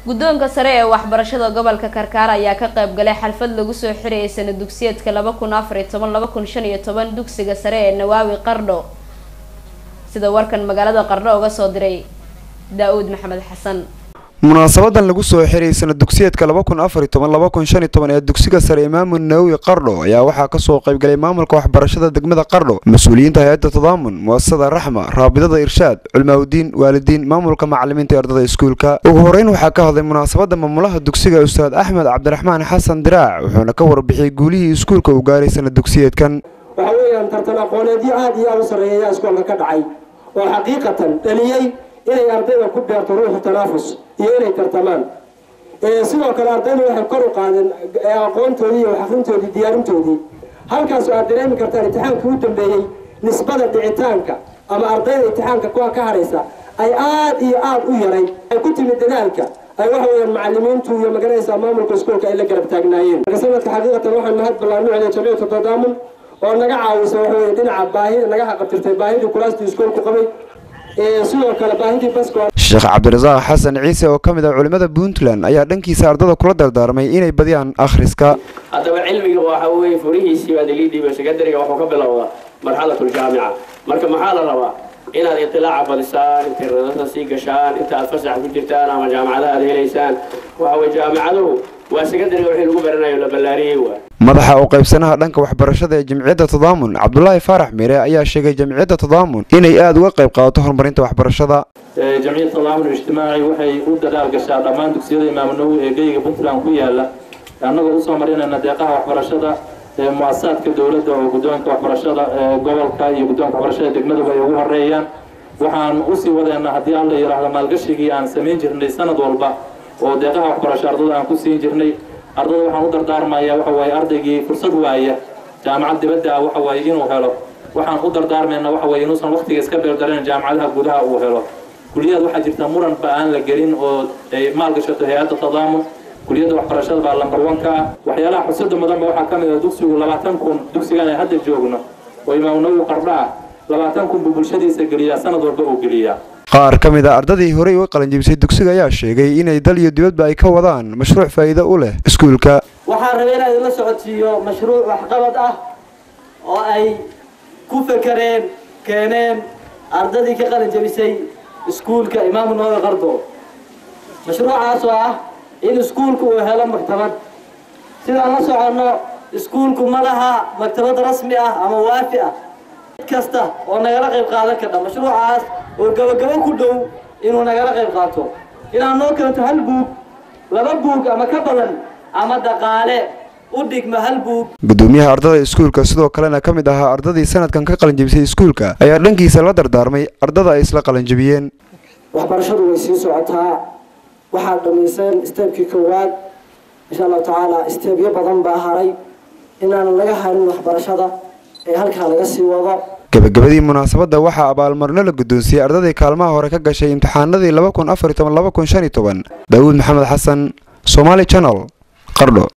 guddoonka sare ee waxbarashada gobolka karkaar ayaa ka qayb galay xalfad lagu soo xirayay sana dugsiyeedka laba kun afar iyo toban laba kun shan iyo toban dugsiga sare ee nawaawi qardho sida warkan magaalada qardho uga soo diray daa-uud maxamed xasan munaasabadan lagu soo xiray sana dugsiyeedka laba kun afar iyo toban laba kun shan iyo toban ee dugsiga sare imaamu nawowi qardho ayaa waxaa kasoo qaybgalay maamulka waxbarashada degmada qardho mas-uuliyiinta hay-adda tadaamun muasasada raxma raabidada irshaad culmaawdiin waalidiin maamulka macalimiinta ee ardada iskuulka ugu horeyn waxaa ka hadlay munaasabada maamulaha dugsiga ustaad axmed cabdiraxmaan xasan diraac wuxuuna ka warbixiyey guulihii iskuulka uu gaaray sana dugsiyeedkan waxa weeyaan tartan aqooneedyo aada iyo aada u sarreeya iskoolka ka dhacay oo xaqiiqatan dhaliyey inay ardayda ku beerto ruuxu tanaafus iyo inay tartamaan sidoo kale ardaydu waxay kor u qaadeen aqoontoodii iyo waxafintoodii diyaarintoodii halkaas aad dareemi kartaan imtixaankii u dambeeyey nisbada dhicitaanka ama ardayda imtixaanka kuwa ka haraysa ay aada iyo aada u yaray ay ku timid dadaalka ay waxa weeyaan macalimiintu iyo maganaysa maamulka iskuolka ay la garab taagnaayeen sanadka xaqiiqatan waxaan mahad ballaanucda jamiicatu tadaamun oo naga caawisa waxa weeye dhinaca baahida naga xaqabtirtay baahidii kulaastii iskuolku qabay sidoo kale baahidii basko sheekh cabdirasaaq xasan ciise oo ka mid ah culimmada puntland ayaa dhankiisa ardada kula dardaarmay inay badiyaan akhriska haddaba cilmiga waxa weeye furihiisii baad igii dhiibay sekondariga wuxuu ka bilowdaa marxalatuljaamica marka maxaa la rabaa inaad itilaaca badisaan intay radada sii gashaan inta aad fasax ku jirtaan ama jaamacadaha aad helaysaan waxa weye jaamacaduhu waa sekondariga wixii lagu baranayo la ballaariyey waa madaxa u qaybsanaha dhanka waxbarashada ee jamciyadda tadaamun cabdulaahi faarax miire ayaa sheegay jamciyadda tadaamun inay aada uga qayb qaadato horumarinta waxbarashada jamciyadda tadaamun ijtimaaci waxay u dadaal gashaa dhammaan dugsiyada imaamu nawowi ee geyga puntland ku yaala annagoo usoo marinayna deeqaha waxbarashada ee mu-asasaadka dowladda oo guddoonka waxbarashada ee gobolka iyo guddoonka waxbarashada degmaduba ay ugu horeeyaan waxaan usii wadeena haddii alla yidhaahdo maalgashigii aan samayn jirnay sanad walba oo deeqaha waxbarasho ardada aan ku siin jirnay ardada waxaan u dardaarmayaa waxa waaye ardaygii fursad waaya jaamacad dibadda ah waxa waaye inuu helo waxaan u dardaarmayna waxa waaye inuusan waqtiga iska beeldaran jaamacadaha gudaha uu helo kuliyad waxaa jirta muranba aan la gelin oo ay maalgashato hay-adda tadaamun kuliyadda waxbarashada baa lambar wanka ah waxyaalaha xusada mudanba waxaa ka mid ah dugsigu labaatan kun dugsigan ay hadda joogno oo imaamu nawowi qardho ah labaatan kun buu bulshadiisa geliyaa sanad walba uu geliyaa qaar ka mid a ardadii horey uga qalinjibisay dugsiga ayaa sheegay inay dal iyo dibadba ay ka wadaan mashruuc faa'iido u leh iskuulka waxaan rabay inaan idinla socodsiiyo mashruuc waxqabad ah oo ay ku fekereen keeneen ardadii ka qalinjabisay iskuulka imaamu nawowi qardo mashruucaas oo ah in iskuulku uu helo maktabad sidaan la soconno iskuulku ma laha maktabad rasmi ah ama waafi ah cid kasta oo nagala qayb qaadan karta mashruucaas oo gabagabo ku dhow inuu nagala qayb qaato inaad noo keento hal buug laba buug ama ka badan ama dhaqaale u dhigma hal buug gudoomiyaha ardada iskuulka sidoo kalena ka mid ahaa ardadii sanadkan ka qalinjabisay iskuulka ayaa dhankiisa la dardaarmay ardada ay isla qalinjabiyeen waxbarashadu way sii socotaa waxaad dhammayseen steebkii koowaad insha allahu tacaala steebyo badan baa haray inaan laga harin waxbarashada ee halkaa laga sii wado gabagabadii munaasabadda waxaa abaalmarino la guddoonsiiyey ardadii kaalmaha hore ka gashay imtixaanadii laba kun afar iyo toban laba kun shan iyo toban daawuud maxamed xasan somaali channel qardho